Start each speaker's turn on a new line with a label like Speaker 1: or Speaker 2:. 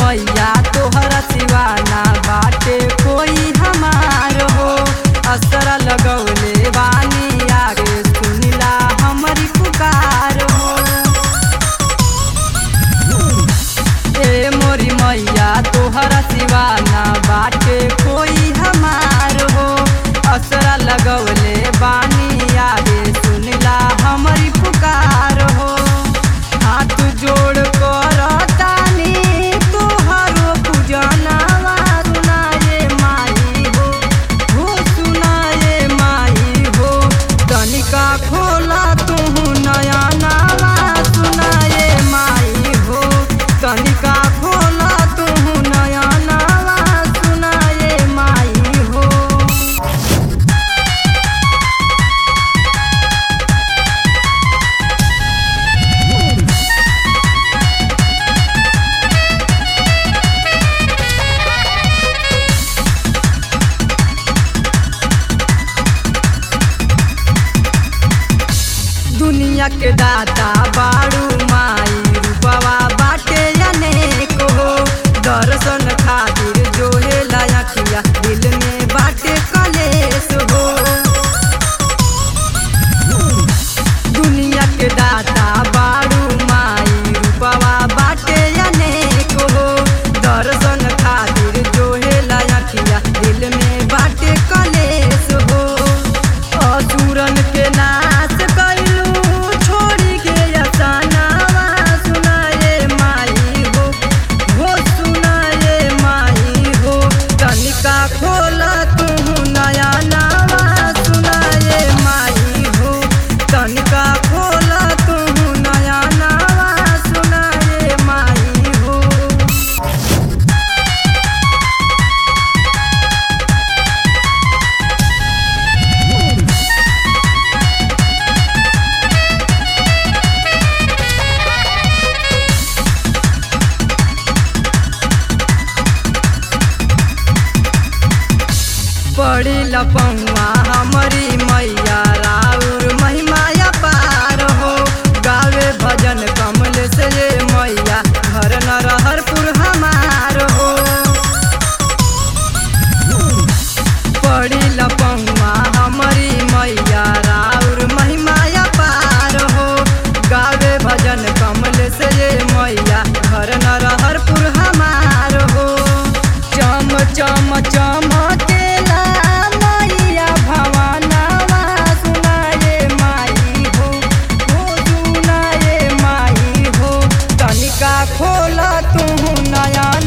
Speaker 1: मैया तोहरा सिवाना बाटे कोई हमार हो असरा लगौले बानी आगे सुनिला हमारी पुकार हो ए मोरी मैया तोहरा सिवाना बाटे कोई हमार हो असरा लगौले बानी आगे सुनिला हमारी पुकार हो हाथ जोड़ कर तानी तोहरो पूजनावा सुनाए माई हो हो सुनाए माई हो तनिका खोला तू नया नावा सुनाए माई हो तनिका खोला तू नया नावा सुनाए माई हो दुनिया के दाता बाड़ू माई रूपवा बाटे अनेक हो दर्शन खातिर जो है लायकिया दिल में बाटे कलेश हो दुनिया के दाता बाड़ू माई रूपवा बाटे अनेक हो दर्शन खातिर जो है लायकिया दिल में बाटे कलेश हो असुरन के नाश कैलू छोड़ी के असानावा सुनाए माई हो हो सुनाए माई हो तनिका खोला तू नया नावा सुनाए माई हो तनिका खोला तू नया नावा सुनाए माई हो बड़ी लपौआ हमारी मैया राउर महिमाया पार हो गावे भजन कमल से ये मैया घर न रहरपुर हमार हो बड़ी लपौआ हमारी मैया राउर महिमाया पार हो गावे भजन कमल से ये मैया घर न रहरपुर हमार हो चम चम चमकेला मैया भवानावा सुनाए माई हो हो सुनाए माई हो तनिका खोला तू नया